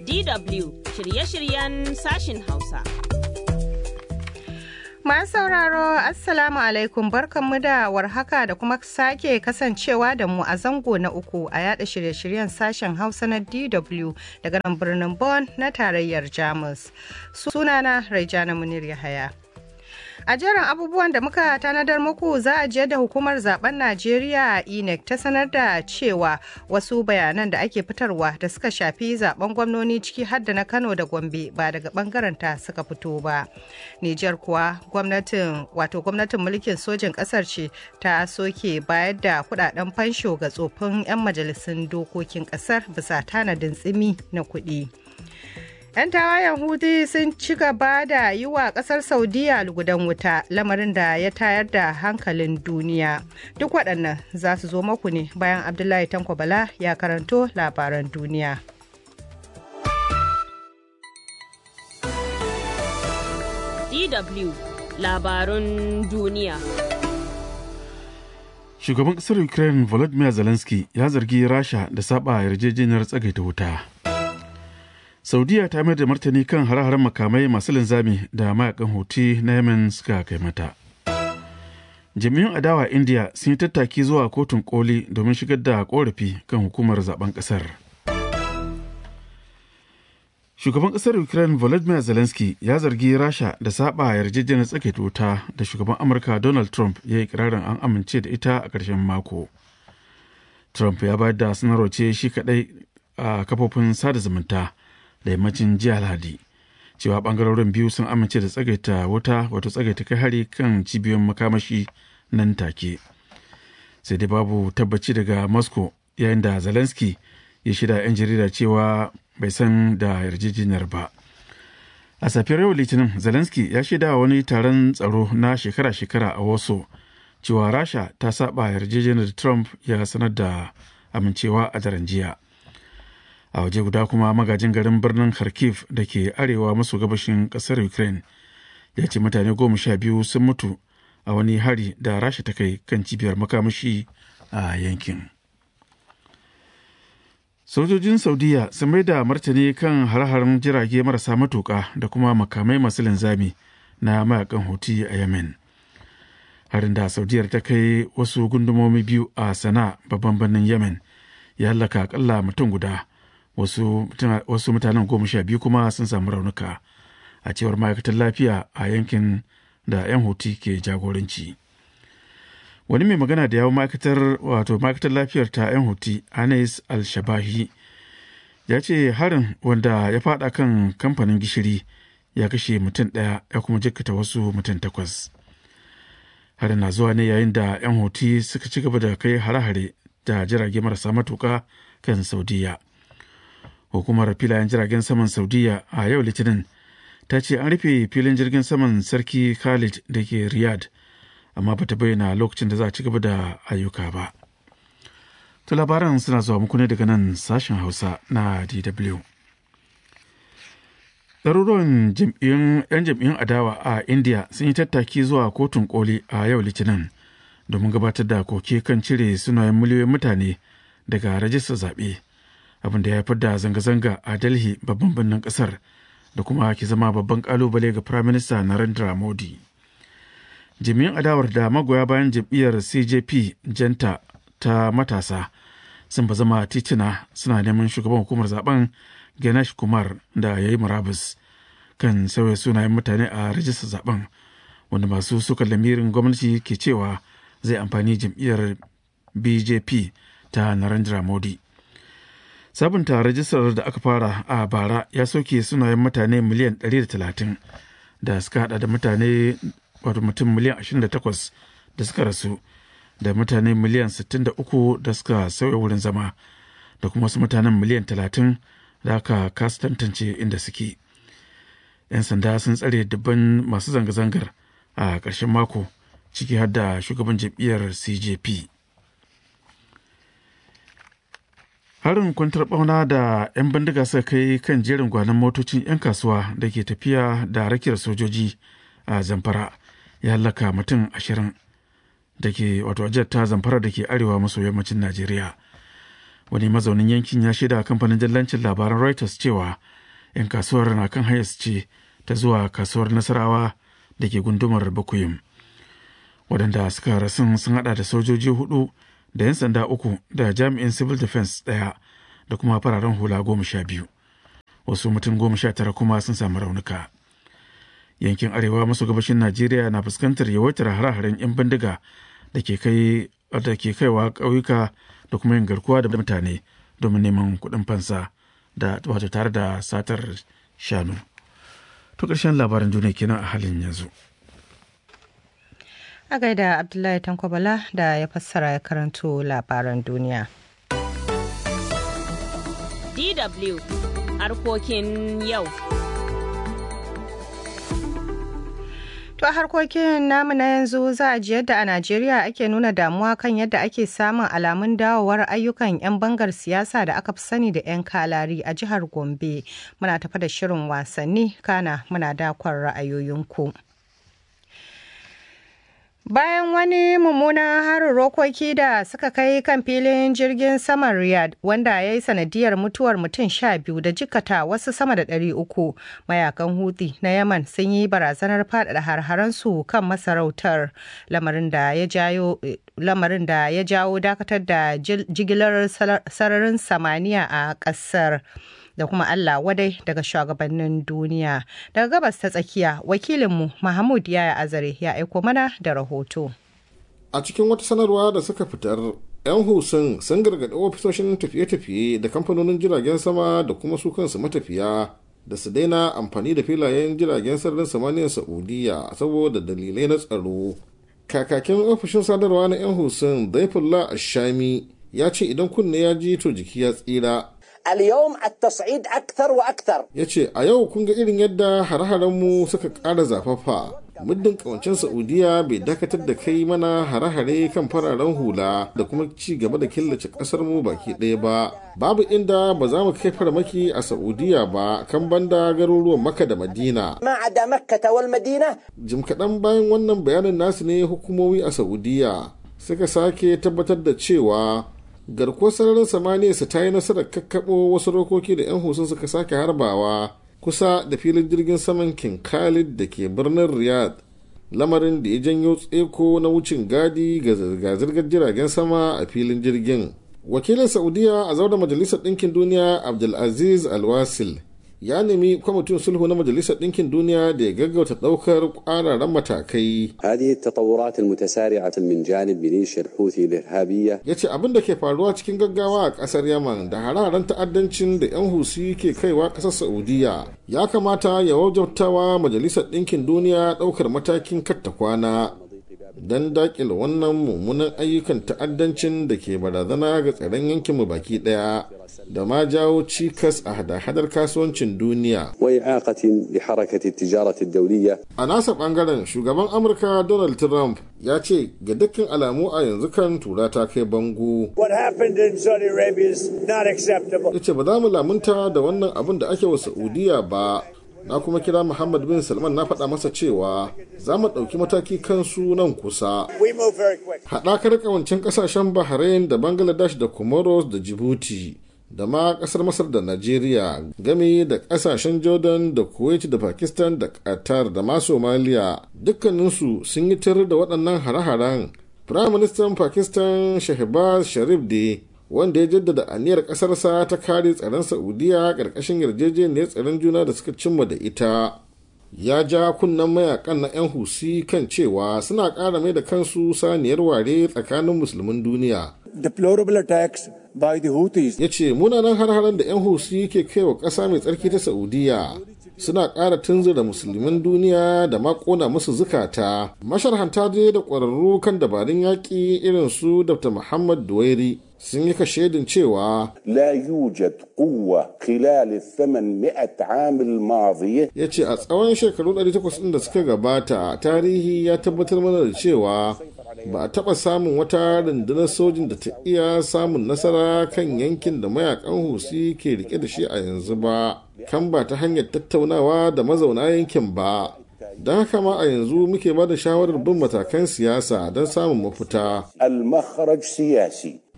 DW shirye-shiryen sashin Hausa. Masu sauraro Assalamu alaikum barkanmu da warhaka da kuma sake kasancewa da mu a zango na uku a yada shirye-shiryen sashen Hausa na DW daga nan birnin Bonn na tarayyar Jamus. Sunana Raijana Munir Yahaya. A jerin abubuwan da muka tanadar muku za a je da hukumar zaben Najeriya INEC ta sanar da cewa wasu bayanan da ake fitarwa da suka shafi zaben gwamnoni ciki har da na Kano da Gombe ba daga bangaren ta suka fito ba. Nijar kuwa gwamnatin wato gwamnatin mulkin sojin kasar ce ta soke bayar da kudaden fansho ga tsofin 'yan majalisun dokokin kasar bisa tanadin tsimi na kuɗi. 'yan tawayen hutu sun ci gaba da yi wa kasar saudiya lugudan wuta lamarin da ya tayar da hankalin duniya duk waɗannan za su zo maku ne bayan abdullahi tanko bala ya karanto labaran duniya DW labarun duniya. Shugaban ƙasar Ukraine Volodymyr Zelensky ya zargi Rasha da saba yarjejeniyar tsagaita wuta. saudiya ta mayar da martani kan hare-haren makamai masu linzami da mayakan hoti na yemen suka kai mata jami'un adawa india sun yi tattaki zuwa kotun koli domin shigar da korafi kan hukumar zaben kasar shugaban kasar ukraine volodymyr zelensky ya zargi rasha da saba yarjejeniyar tsakaita wuta da shugaban amurka donald trump ya yi kirarin an amince da ita a ƙarshen mako trump ya bayar da sanarwa ce shi kadai a kafofin sada zumunta da yammacin jiya lahadi cewa bangarorin biyu sun amince da tsagaita wuta wato tsagaita kai hari kan cibiyoyin makamashi nan take sai dai babu tabbaci daga moscow yayin da zelensky ya shida 'yan jarida cewa bai san da yarjejeniyar ba a safiyar yau litinin zelensky ya shaida wani taron tsaro na shekara-shekara a wasu cewa rasha ta saba yarjejeniyar trump ya sanar da amincewa a daren jiya a waje guda kuma magajin garin birnin kharkiv da ke arewa maso gabashin kasar ukraine ya ce mutane goma sha biyu sun mutu a wani hari da rasha ta kai kan cibiyar makamashi a yankin sojojin saudiya sun mai da martani kan har-haren jirage marasa matuka da kuma makamai masu linzami na mayakan hoti a yemen harin da saudiyar ta kai wasu gundumomi biyu a sana babban birnin yemen ya hallaka akalla mutum guda wasu, wasu mutanen goma sha biyu kuma sun samu raunuka a cewar ma'aikatar lafiya a yankin da 'yan huti ke jagoranci wani mai magana da yawon ma'aikatar wato ma'aikatar lafiyar ta 'yan huti anais al-shabahi ya ce harin wanda ya fada kan kamfanin gishiri ya kashe mutum ɗaya ya kuma jikkata wasu mutum takwas harin na zuwa ne yayin da 'yan huti suka ci gaba da kai hare-hare da jirage marasa matuka kan saudiya hukumar filayen jiragen saman saudiya a yau litinin ta ce an rufe filin jirgin saman sarki khalid da ke riyadh amma bata bayyana lokacin da za a ci gaba da ayyuka ba to labaran suna zuwa muku ne daga nan sashen hausa na dw ɗaruruwan 'yan jam'iyyun adawa a india sun yi tattaki zuwa kotun koli a yau litinin domin gabatar da koke kan cire sunayen miliyoyin mutane daga rajistar zaɓe abin da ya haifar da zanga-zanga a delhi babban birnin kasar da kuma ke zama babban kalubale ga prime minister narendra modi jami'an adawar da magoya bayan jam'iyyar cjp janta ta matasa sun ba zama titina suna neman shugaban hukumar zaben ganesh kumar da ya yi murabus kan sauya sunayen mutane a rajistar zaben wanda masu suka lamirin gwamnati ke cewa zai amfani jam'iyyar bjp ta narendra modi sabunta rajistar da aka fara a bara ya soke sunayen mutane miliyan 130 da suka hada da mutane wato mutum miliyan 28 da suka rasu da mutane miliyan 63 da suka sauya wurin zama da kuma wasu mutanen miliyan 30 da aka kasa tantance inda suke 'yan sanda sun tsare dubban masu zanga-zangar a ƙarshen mako ciki har da shugaban jam'iyyar cjp harin kwantar bauna da 'yan bindiga suka kai kan jerin gwanon motocin 'yan kasuwa da ke tafiya da rakiyar sojoji a zamfara ya hallaka mutum ashirin da ke wato ajiyar ta zamfara da ke arewa maso yammacin najeriya wani mazaunin yankin ya shaida kamfanin jallancin labaran reuters cewa 'yan kasuwar na kan hayas ce ta zuwa kasuwar nasarawa da ke gundumar bakuyum waɗanda suka rasun sun hada da sojoji hudu da 'yan sanda uku da jami'in civil defense ɗaya da kuma fararen hula goma sha biyu wasu mutum goma sha tara kuma sun samu raunuka yankin arewa maso gabashin najeriya na fuskantar yawaitar hare-haren 'yan bindiga da ke kai da ke kaiwa ƙauyuka da kuma yin garkuwa da mutane domin neman kuɗin fansa da wato tare da satar shanu to ƙarshen labaran duniya kenan a halin yanzu a gaida abdullahi tankwabala da ya fassara ya karanto labaran duniya DW harkokin yau. To a harkokin namu na yanzu za a ji yadda a Najeriya ake nuna damuwa kan yadda ake samun alamun dawowar ayyukan 'yan bangar siyasa da aka fi sani da 'yan kalari a jihar Gombe. Muna tafa da shirin wasanni kana muna dakon ra'ayoyinku. Bayan wani mummunan harin rokoki da suka kai kan filin jirgin saman Riyadh wanda ya yi sanadiyar mutuwar mutum sha biyu da jikata wasu sama da ɗari uku mayakan Houthi na Yaman sun yi barazanar faɗaɗa har-haransu kan masarautar lamarin da ya jayo lamarin da ya jawo dakatar da jigilar sararin samaniya a ƙasar. da kuma Allah wadai daga shugabannin duniya. Daga gabas ta tsakiya, wakilinmu Mahmud Yaya Azare ya aiko mana da rahoto. A cikin wata sanarwa da suka fitar, 'yan husun sun gargaɗi ofisoshin tafiye-tafiye da kamfanonin jiragen sama da kuma su kansu matafiya da su daina amfani da filayen jiragen sararin samaniyar Saudiya saboda dalilai na tsaro. Kakakin ofishin sadarwa na 'yan husun Zaifullah Ashami ya ce idan kunne ya ji to jiki ya tsira اليوم التصعيد أكثر وأكثر ya ce a yau kun ga irin yadda hare-harenmu suka ƙara zafafa muddin kawancin saudiya bai dakatar da kai mana hare-hare kan fararen hula da kuma ci gaba da killace ƙasar mu baki ɗaya ba babu inda ba za mu kai farmaki a saudiya ba kan banda garuruwan maka da madina ما عدا مكة والمدينة jim kaɗan bayan wannan bayanin nasu ne hukumomi a saudiya suka sake tabbatar da cewa garkuwar sararin samaniya su ta yi nasarar kakkaɓo wasu rokoki da 'yan husun suka sake harbawa kusa da filin jirgin saman king khalid da ke birnin riyadh lamarin da ya janyo tseko na wucin gadi ga zirga-zirgar jiragen sama a filin jirgin wakilin saudiya a zaune majalisar ɗinkin duniya abdulaziz alwasil ya nemi kwamitin sulhu na majalisar ɗinkin duniya da ya gaggauta ɗaukar ƙwararren matakai هذه التطورات المتسارعة من جانب ميليشيا الحوثي الإرهابية ya ce abin da ke faruwa cikin gaggawa a ƙasar yaman da hararen ta'addancin da 'yan husi ke kaiwa ƙasar saudiya ya kamata ya wajabtawa majalisar ɗinkin duniya ɗaukar matakin katta kwana don daƙile wannan mummunan ayyukan ta'addancin da ke barazana ga tsaron yankinmu baki ɗaya da ma jawo cikas a hada-hadar kasuwancin duniya وإعاقة لحركة التجارة الدولية a nasa bangaren shugaban amurka donald trump ya ce ga dukkan alamu a yanzu kan tura ta kai bango What happened in Saudi Arabia is not acceptable. ya ce ba za mu lamunta da wannan abin da ake wa saudiya ba na kuma kira muhammad bin salman na faɗa masa cewa za mu ɗauki mataki kansu nan kusa We move very quick. haɗakar ƙawancen ƙasashen bahrain da bangladesh da comoros da djibouti da ma ƙasar masar da najeriya game da ƙasashen jordan da kuwait da pakistan da qatar da ma somalia dukkaninsu sun yi tar da waɗannan hare-haren firayim ministan pakistan shahbaz sharif da wanda ya jaddada aniyar ƙasarsa ta kare tsaron saudiya ƙarƙashin yarjejeniyar tsaron juna da suka cimma da ita ya ja kunnen mayakan na 'yan husi kan cewa suna ƙara mai da kansu saniyar ware tsakanin musulmin duniya Deplorable attacks by the Houthis ya ce munanan har-haren da 'yan husi ke kai wa ƙasa mai tsarki ta saudiya suna ƙara tunzura musulmin duniya da makona musu zukata masharhanta dai da ƙwararru kan dabarun yaƙi irin su dr muhammad duwairi sun yi kashedin cewa لا يوجد قوة خلال الثمانمائة عام الماضية ya ce a tsawon shekaru 800 ɗin da suka gabata tarihi ya tabbatar mana da cewa ba a taɓa samun wata rundunar sojin da ta iya samun nasara kan yankin da mayakan husi ke rike da shi a yanzu ba kan ba ta hanyar tattaunawa da mazauna yankin ba don haka ma a yanzu muke ba da shawarar bin matakan siyasa don samun mafita المخرج سياسي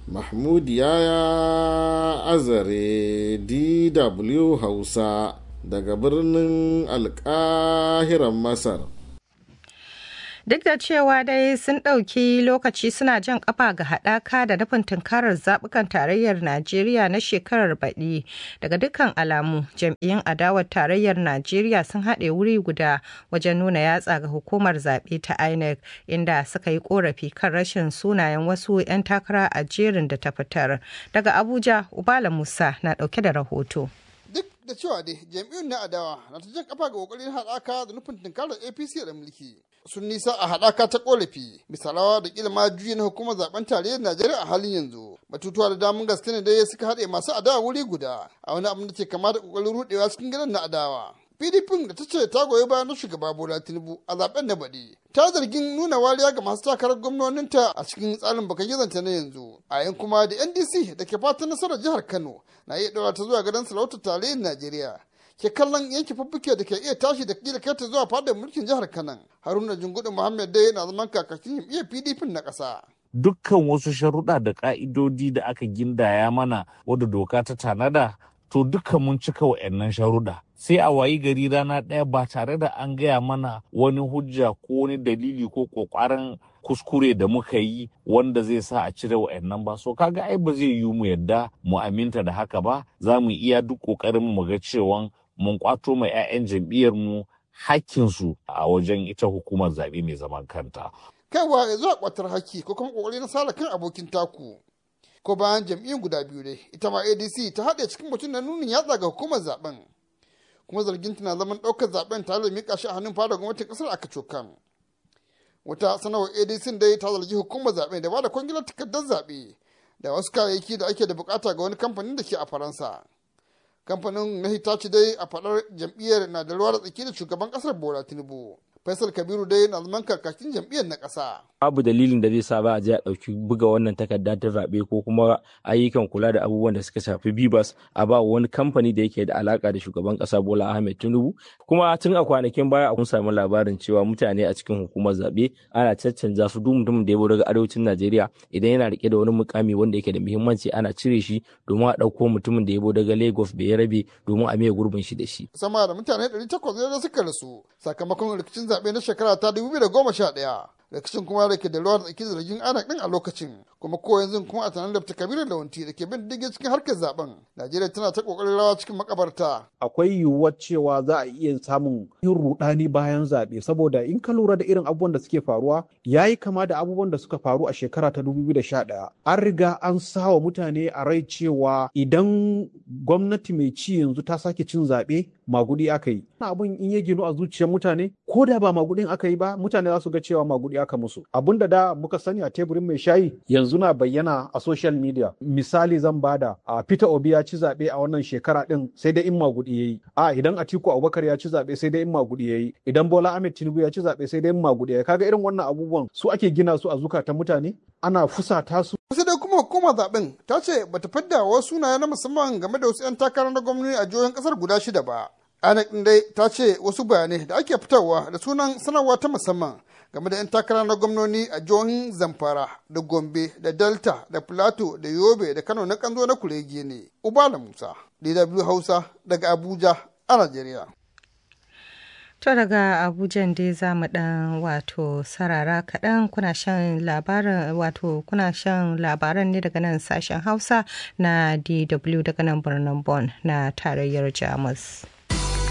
mahmud yaya azare dw hausa daga birnin alkahiran masar Duk da cewa dai sun ɗauki lokaci suna jan ƙafa ga haɗaka da nufin tunkarar zaɓukan tarayyar Najeriya na shekarar baɗi. Daga dukkan alamu, jam'iyyun adawar tarayyar Najeriya sun haɗe wuri guda wajen nuna yatsa ga hukumar zaɓe ta INEC inda suka yi ƙorafi kan rashin sunayen wasu 'yan takara a jerin da ta fitar. Daga Abuja, Ubala Musa na ɗauke da rahoto. duk da cewa dai jam'iyyun na adawa na ta jan kafa ga kokarin haɗaka da nufin tunkarar apc da mulki sun nisa a haɗaka ta ƙorafi misalawa da kila ma juyi na hukumar zaben tarayyar najeriya a halin yanzu batutuwa da damun gaske ne dai suka haɗe masu adawa wuri guda a wani abin da ke kama da kokarin rudewa cikin gidan na adawa pdp da ta ce ta goyi bayan na shugaba bola tinubu a zaben na baɗi ta zargin nuna wariya ga masu takarar gwamnoninta a cikin tsarin baka gizanta na yanzu a yan kuma da ndc da ke fatan nasarar jihar kano na iya ɗaura ta zuwa gadon sarautar tarayyar najeriya ke kallon yanke fuffuke da ke iya tashi da kila kai ta zuwa fadar mulkin jihar kanan haruna jungudu muhammad dai na zaman kakakin jam'iyyar pdp na ƙasa. dukkan wasu sharuɗa da ƙa'idodi da aka gindaya mana wadda doka ta tanada to duka mun cika wa'annan sharuɗa sai a wayi gari rana ɗaya ba tare da an gaya mana wani hujja ko wani dalili ko ƙoƙarin kuskure da muka yi wanda zai sa a cire wa'annan ba so kaga ai ba zai yiwu mu yadda mu aminta da haka ba za mu iya duk ƙoƙarin mu ga cewa mun kwato mai 'ya'yan jam'iyyar mu hakkinsu a wajen ita hukumar zaɓe mai zaman kanta. kaiwa ya zuwa kwatar haki ko kuma ƙoƙari na sala kan abokin taku ko bayan jam'iyyun guda biyu dai ita ma adc ta haɗe cikin mutum na nunin yatsa ga hukumar zaben kuma zargin tana zaman ɗaukar zaben tare da miƙa shi a hannun fara gwamnatin ƙasar aka cokan wata sanarwar adc dai ta zargi hukumar zaben da ba da kwangilar takardar zaɓe da wasu kayayyaki da ake da bukata ga wani kamfanin da ke a faransa kamfanin na hitachi dai a faɗar jam'iyyar na da ruwa da tsaki da shugaban ƙasar bola tinubu faisal kabiru dai na zaman kakakin jam'iyyar na ƙasa babu dalilin da zai sa ba a je a ɗauki buga wannan takarda ta zaɓe ko kuma ayyukan kula da abubuwan da suka shafi bibas a ba wani kamfani da yake da alaka da shugaban ƙasa bola ahmed tinubu kuma tun a kwanakin baya kun samu labarin cewa mutane a cikin hukumar zaɓe ana caccanja su duk mutumin da ya daga arewacin najeriya idan yana rike da wani mukami wanda yake da muhimmanci ana cire shi domin a ɗauko mutumin da ya daga lagos bai rabe domin a maye gurbin shi da shi sama da mutane 800 da suka rasu sakamakon rikicin zaɓe na shekara ta 2011 rikicin kuma da ke da ruwa da tsaki zargin ana din a lokacin kuma ko yanzu kuma a tunanin da kabiru lawanti da ke bin diddige cikin harkar zaben najeriya tana ta kokarin rawa cikin makabarta akwai yiwuwar cewa za a iya samun yin rudani bayan zaɓe saboda in ka lura da irin abubuwan da suke faruwa ya yi kama da abubuwan da suka faru a shekara ta 2011 an riga an sawa mutane a rai cewa idan gwamnati mai ci yanzu ta sake cin zaɓe magudi aka yi abin in ya ginu a zuciyar mutane ko da ba magudin aka yi ba mutane za su ga cewa magudi aka musu abin da da muka sani a teburin mai shayi yanzu na bayyana a social media misali zan bada a Peter Obi ya ci zaɓe a wannan shekara din sai dai in magudi yayi a idan Atiku Abubakar ya ci zaɓe sai dai in magudi yayi idan Bola Ahmed Tinubu ya ci zaɓe sai dai in magudi yayi kaga irin wannan abubuwan su ake gina su a zukatan mutane ana fusata su sai dai kuma hukumar zaben ta ce bata fidda wasu sunaye na musamman game da wasu 'yan takarar na gwamnati a jihohin kasar guda shida ba INEC ɗin dai ta ce wasu bayanai da ake fitarwa da sunan sanarwa ta musamman game da 'yan takara na gwamnoni a jihohin Zamfara da Gombe da Delta da Plateau da Yobe da Kano na kanzo na kurege ne. Ubala Musa, DW Hausa daga Abuja a Najeriya. To daga Abuja dai za mu dan wato sarara kaɗan kuna shan labaran wato kuna shan labaran ne daga nan sashen Hausa na DW daga nan birnin Bonn na tarayyar Jamus.